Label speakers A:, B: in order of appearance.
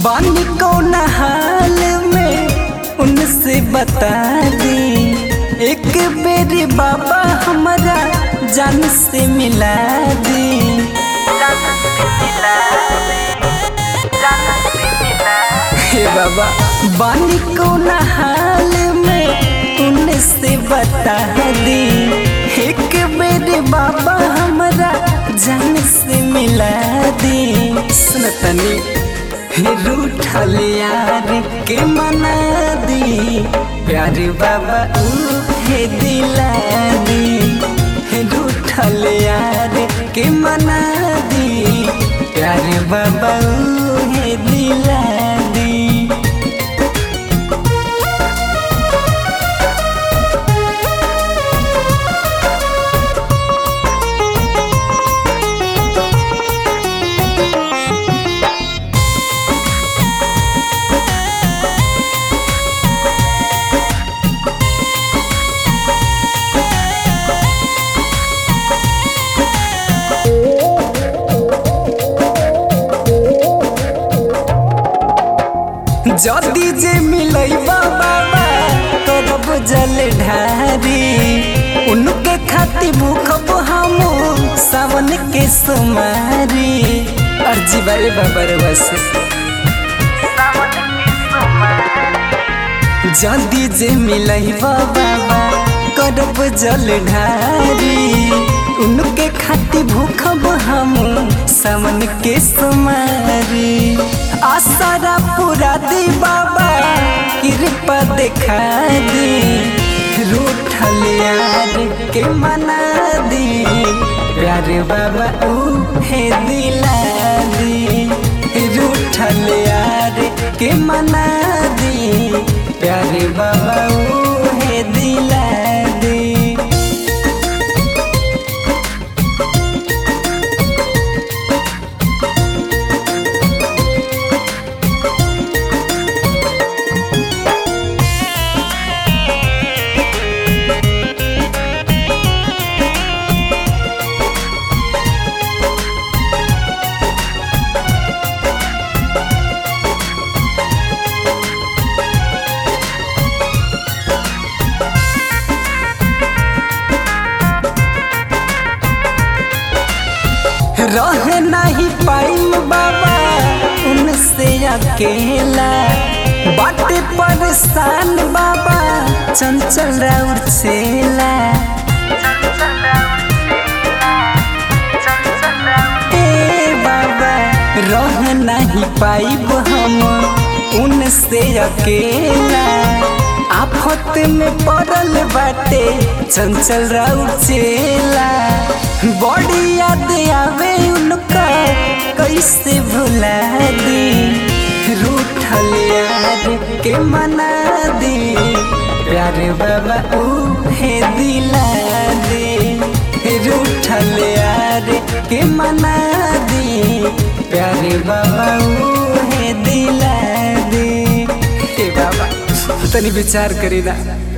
A: बानी कौन हाल में उनसे बता दी एक बेरी बाबा हमारा जान से मिला दी हे बाबा बानी कौन हाल में उनसे बता दी एक बेरी बाबा हमारा जान से मिला दी सुनतनी रूठल यार के मना दी प्यार बाबा उहे दिला दी रूठल यार के मना दी प्यार बाबा उहे दिला दी जदी जे मिलैबा बाबा करब जल ढारी उनके खाती भूखब हम सावन के सुमारी अर्जी बारे बाबा रे बस जदी जे मिलैबा बाबा करब जल ढारी उनके खाती भूखब हम सावन के सुमारी आसारा पूरा दी बाबा कृपा दिखा दी रूठल यार के मना दी प्यार बाबा उहे दिला दी रूठल यार के मना दी प्यार बाबा उहे दिला दी रह नहीं पाइम बाबा उनसे अकेला बाटे परेशान बाबा चंचल राउर छेला ए बाबा रह नहीं पाइब हम उनसे अकेला आफत में पड़ल बाटे चंचल राउर चेला बड़ी याद आवे उनका कैसे भुला दी रूठल यार के मना दी प्यार बाबा उहे दिला दे रूठल यार के मना दी प्यार बाबा उहे दिला दे हे बाबा तनी विचार करी ना